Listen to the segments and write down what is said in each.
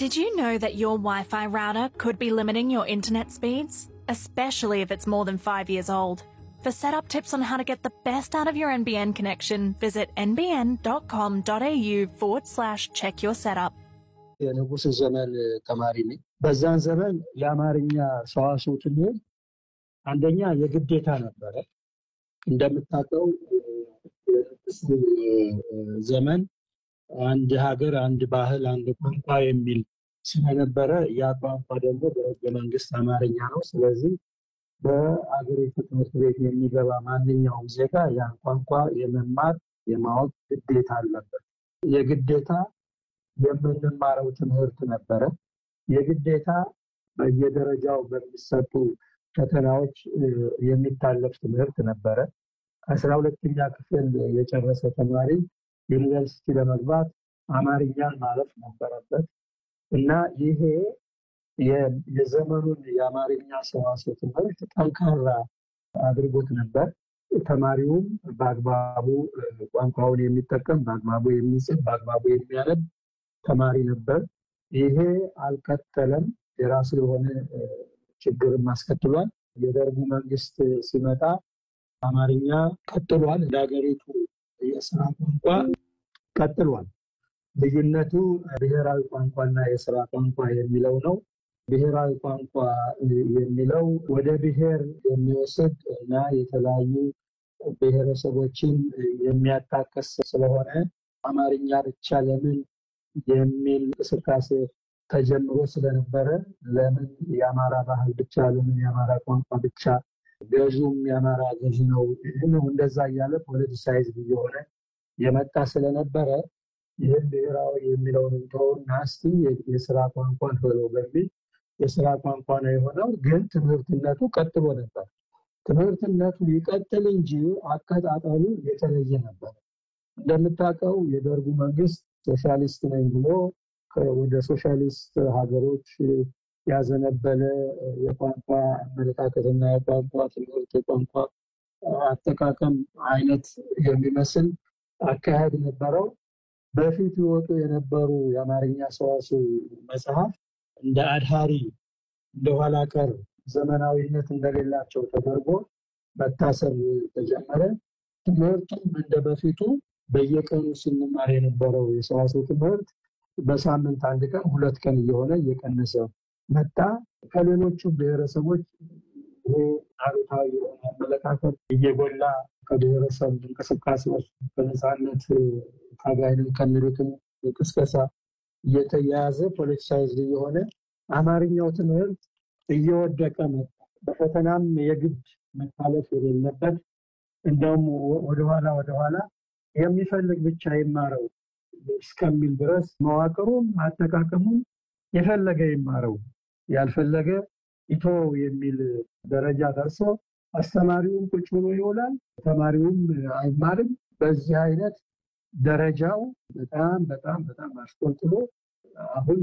Did you know that your Wi Fi router could be limiting your internet speeds? Especially if it's more than five years old. For setup tips on how to get the best out of your NBN connection, visit nbn.com.au forward slash check your setup. የንጉሥ ዘመን ተማሪ ነኝ። በዛን ዘመን የአማርኛ ሰዋስው ትምህርት አንደኛ የግዴታ ነበረ። እንደምታውቀው የንጉሥ ዘመን አንድ ሀገር፣ አንድ ባህል፣ አንድ ቋንቋ የሚል ስለነበረ ያ ቋንቋ ደግሞ በሕገ መንግስት አማርኛ ነው። ስለዚህ በአገሪቱ ትምህርት ቤት የሚገባ ማንኛውም ዜጋ ያን ቋንቋ የመማር የማወቅ ግዴታ አለበት። የግዴታ የምንማረው ትምህርት ነበረ። የግዴታ በየደረጃው በሚሰጡ ፈተናዎች የሚታለፍ ትምህርት ነበረ። አስራ ሁለተኛ ክፍል የጨረሰ ተማሪ ዩኒቨርሲቲ ለመግባት አማርኛን ማለፍ ነበረበት እና ይሄ የዘመኑን የአማርኛ ሰዋስው ትምህርት ጠንካራ አድርጎት ነበር። ተማሪውም በአግባቡ ቋንቋውን የሚጠቀም በአግባቡ የሚጽፍ በአግባቡ የሚያነብ ተማሪ ነበር። ይሄ አልቀጠለም። የራሱ የሆነ ችግርም አስከትሏል። የደርጉ መንግስት ሲመጣ አማርኛ ቀጥሏል። እንደ ሀገሪቱ የስራ ቋንቋ ቀጥሏል። ልዩነቱ ብሔራዊ ቋንቋና የስራ ቋንቋ የሚለው ነው። ብሔራዊ ቋንቋ የሚለው ወደ ብሔር የሚወስድ እና የተለያዩ ብሔረሰቦችን የሚያጣቀስ ስለሆነ አማርኛ ብቻ ለምን የሚል እንቅስቃሴ ተጀምሮ ስለነበረ ለምን የአማራ ባህል ብቻ ለምን የአማራ ቋንቋ ብቻ ገዥውም የአማራ ገዥ ነው ነው እንደዛ እያለ ፖለቲሳይዝ እየሆነ የመጣ ስለነበረ ይህም ብሔራዊ የሚለውን እንተውና እስቲ የስራ ቋንቋን በለው በሚል የስራ ቋንቋ ነው የሆነው። ግን ትምህርትነቱ ቀጥሎ ነበር። ትምህርትነቱ ይቀጥል እንጂ አቀጣጠሉ የተለየ ነበር። እንደምታውቀው የደርጉ መንግስት ሶሻሊስት ነኝ ብሎ ወደ ሶሻሊስት ሀገሮች ያዘነበለ የቋንቋ አመለካከትና የቋንቋ ትምህርት የቋንቋ አጠቃቀም አይነት የሚመስል አካሄድ ነበረው። በፊት ይወጡ የነበሩ የአማርኛ ሰዋስው መጽሐፍ እንደ አድሃሪ እንደ ኋላ ቀር ዘመናዊነት እንደሌላቸው ተደርጎ መታሰብ ተጀመረ። ትምህርቱም እንደ በፊቱ በየቀኑ ስንማር የነበረው የሰዋስው ትምህርት በሳምንት አንድ ቀን ሁለት ቀን እየሆነ እየቀነሰ መጣ። ከሌሎቹ ብሔረሰቦች ይሄ አሉታዊ የሆነ አመለካከት እየጎላ ከብሔረሰብ እንቅስቃሴዎች በነፃነት ታጋይንን ከሚሉትም ቅስቀሳ እየተያያዘ ፖለቲሳይዝ እየሆነ አማርኛው ትምህርት እየወደቀ መጣ። በፈተናም የግድ መታለፍ የሌለበት እንደውም ወደኋላ ወደኋላ የሚፈልግ ብቻ ይማረው እስከሚል ድረስ መዋቅሩም አጠቃቀሙም የፈለገ ይማረው ያልፈለገ ኢቶ የሚል ደረጃ ደርሶ አስተማሪውም ቁጭ ብሎ ይውላል፣ ተማሪውም አይማርም። በዚህ አይነት ደረጃው በጣም በጣም በጣም አሽቆልጥሎ አሁን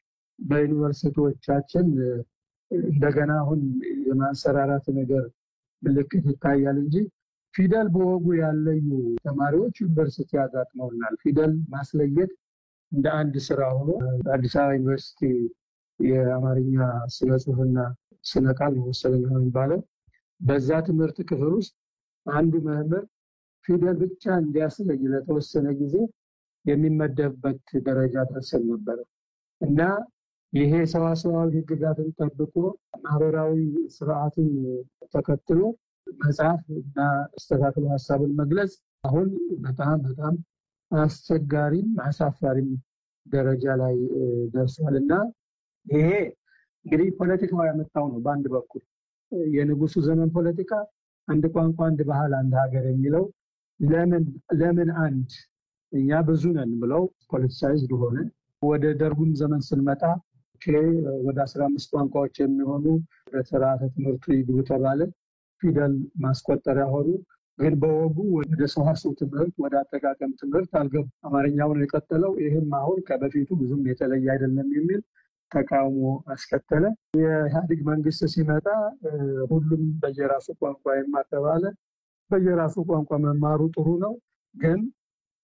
በዩኒቨርሲቲዎቻችን እንደገና አሁን የማንሰራራት ነገር ምልክት ይታያል እንጂ ፊደል በወጉ ያለዩ ተማሪዎች ዩኒቨርሲቲ ያጋጥመውናል። ፊደል ማስለየት እንደ አንድ ስራ ሆኖ አዲስ አበባ ዩኒቨርሲቲ የአማርኛ ስነ ጽሁፍና ስነ ቃል መሰለኝ ነው የሚባለው። በዛ ትምህርት ክፍል ውስጥ አንዱ መምህር ፊደል ብቻ እንዲያስለይ ለተወሰነ ጊዜ የሚመደብበት ደረጃ ደርሰን ነበረ እና ይሄ ሰዋሰዋዊ ሕግጋትን ጠብቆ ማህበራዊ ስርዓትን ተከትሎ መጽሐፍ እና አስተካክሎ ሀሳብን መግለጽ አሁን በጣም በጣም አስቸጋሪም አሳፋሪም ደረጃ ላይ ደርሷል እና ይሄ እንግዲህ ፖለቲካው ያመጣው ነው። በአንድ በኩል የንጉሱ ዘመን ፖለቲካ አንድ ቋንቋ፣ አንድ ባህል፣ አንድ ሀገር የሚለው ለምን ለምን አንድ እኛ ብዙ ነን ብለው ፖለቲሳይዝድ ሆነ። ወደ ደርጉም ዘመን ስንመጣ ወደ አስራ አምስት ቋንቋዎች የሚሆኑ በስርዓተ ትምህርቱ ይግቡ ተባለ። ፊደል ማስቆጠሪያ ሆኑ። ግን በወጉ ወደ ሰዋስው ትምህርት ወደ አጠቃቀም ትምህርት አልገቡ። አማርኛውን የቀጠለው ይህም አሁን ከበፊቱ ብዙም የተለየ አይደለም የሚል ተቃውሞ አስከተለ። የኢህአዴግ መንግስት ሲመጣ ሁሉም በየራሱ ቋንቋ ይማር ተባለ። በየራሱ ቋንቋ መማሩ ጥሩ ነው፣ ግን